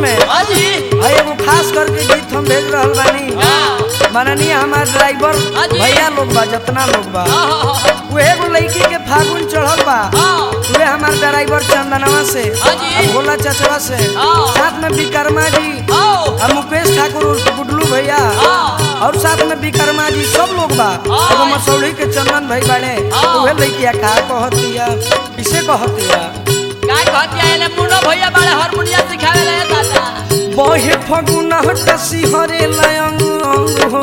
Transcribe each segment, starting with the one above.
में हाँ जी भाई एगो खास करके गीत हम भेज रहल बानी हाँ माननीय हमार ड्राइवर हाँ जी। भैया लोग बा जितना लोग बा हाँ हाँ वो एगो लड़की के फागुन चढ़ल बा हाँ वे हमार ड्राइवर चंदनवा से हाँ जी। और भोला चचवा से हाँ। साथ में विक्रमा जी हाँ और मुकेश ठाकुर उर्फ गुडलू भैया हाँ और साथ में विक्रमा जी सब लोग बा हाँ। एगो मसौड़ी के चंदन भाई बाड़े हाँ। उहे लड़किया का कहतिया किसे कहतिया काय कहती है ले मुन्नो भैया बड़े हारमोनिया सिखावे ले दादा बहे फगुना हटसी हरे लयंग हो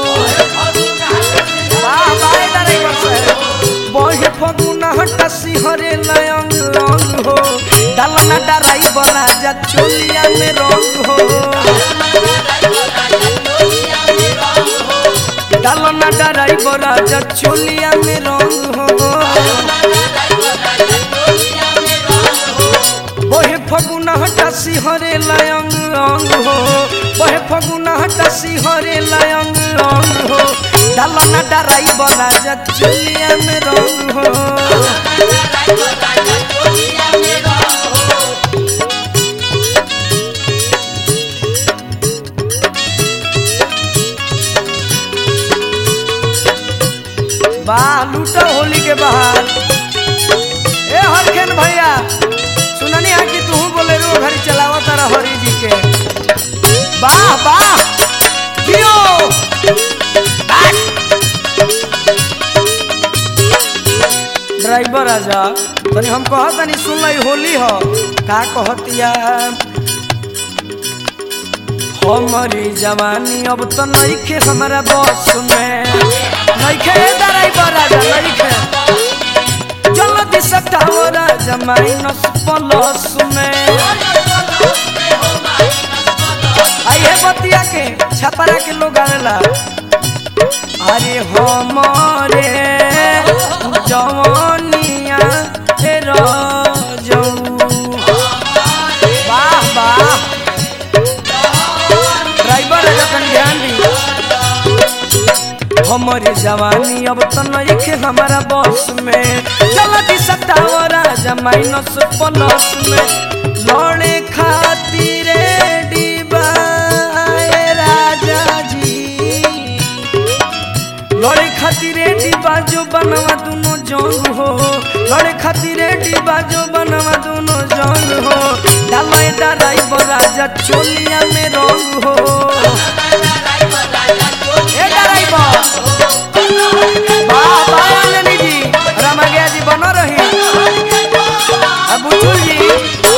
वाह वाह ड्राइवर साहब बहे फगुना हटसी हरे लयंग रंग हो डालना ड्राइवर राजा चोलिया में रंग हो डालना ड्राइवर राजा चोलिया में रंग हो बहे फगुना हटासी हरे लयंग रंग हो बहे फगुना हटासी हरे लयंग रंग हो डालना ड्राइवर राजा चोलिया में रंग हो वाह लूटा होली के बाहर ए हरखेन भैया सुननी है कि तू बोले रो घरी चलावा तारा हरी जी के वाह वाह जियो ड्राइवर आजा तनी हम कहत तनी सुन लई होली हो का कहतिया हमारी जवानी अब तो नइखे हमारा बस में नइखे ड्राइवर आजा नइखे जल्दी सटाओ राजा माइनस प्लस में आई है बतिया के छपरा के लोग आवेला अरे हमारे जवानिया हे राजऊ वाह वाह ड्राइवर है अपन ध्यान दी हमारी जवानी अब तो नइखे हमारा बस में जल्दी सटाओ राजा माइनस प्लस में लड़े खातिर डिबाए राजा जी लड़े खातिर डिबा जो बनवा दोनों जंग हो लड़े खातिर डिबा जो बनवा दोनों जंग हो डाले ड्राइवर राजा चोलिया में रंग हो ए ड्राइवर वाह वाह आनंदी जी रमगिया जी बनो रही अब बुचुल जी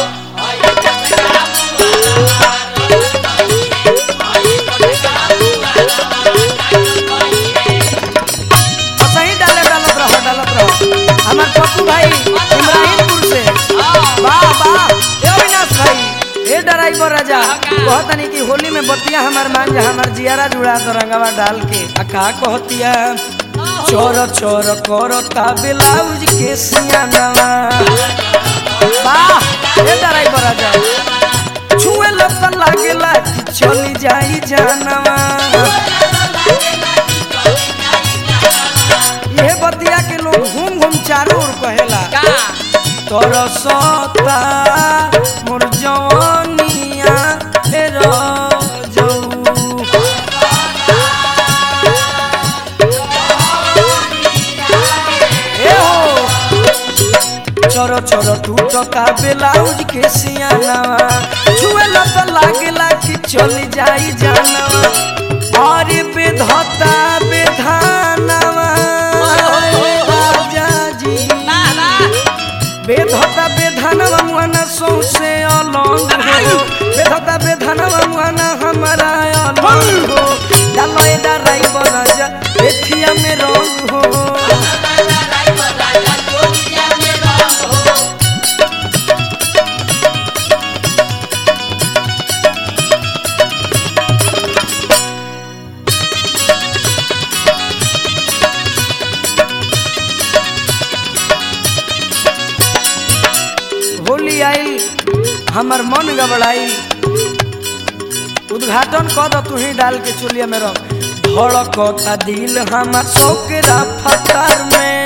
सही डाले डालत रहो डालत रहो हमार पप्पू भाई इब्राहिमपुर से वाह वाह ए अविनाश भाई ए ड्राइवर राजा कहतनी कि होली में बतिया हमार मान जा हमार जियारा जुड़ा तो रंगवा डाल के आ का कहतिया चोर चोर करता ब्लाउज के सियानवा वाह ए ड्राइवर राजा छुए लत लागेला कि चली जाई जानवा ये बतिया के लोग घूम घूम चारों ओर कहेला का तोर सता मोर जवानिया हे राजऊ ए हो चोरो चोरो टूटता ब्लाउज के सियानवा छुए लत लागेला कि चली जाई जानवा अरे बेधता बेधानवा राजा जी ना ना बेधता बेधनवा मुआना सौसे अलंग हो बेधता बेधनवा मुआना हमारा अलंग हो डालो एदा राई बराजा एथिया में रंग हो होली आई हमर मन गबड़ाई उद्घाटन कर दो तू ही डाल के चुलिया में रख धड़कता दिल हमार सोकरा फतर में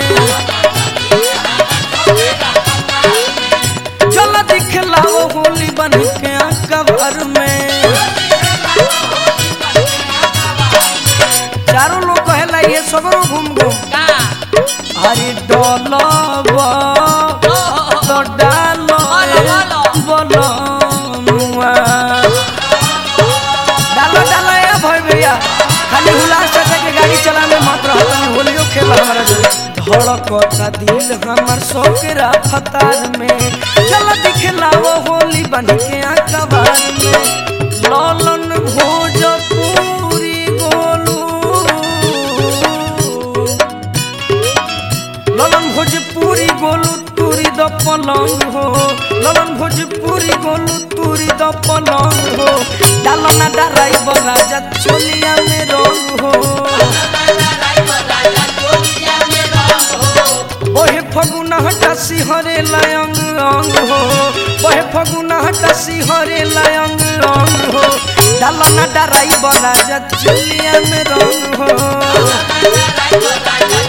चल दिखलाओ होली बन के कवर में ये सगरो घूम घूम का अरे डोलबा ओ हो हो तो डालो बोलो, बोलो। बोलनुआ डालो डालो ए भाई भैया खाली हुलास चाचा के गाड़ी चला में मत रहो तनी होलियो खेल हमारा जो धड़कता दिल हमर सोकरा फतार में चल दिखलाओ होली बन के अखबार में लालन भोजपुरी गोलू ललन भोजपुरी गोलू तुरी द पलंग हो ललन भोजपुरी गोलू तुरी द पलंग हो डालो ना डराई राजा चोलिया में रंग हो ओहे फगुना हटा सिहरे लयंग अंग हो ओहे फगुना हटा सिहरे लयंग अंग हो डालो ना डराई राजा चोलिया में रंग हो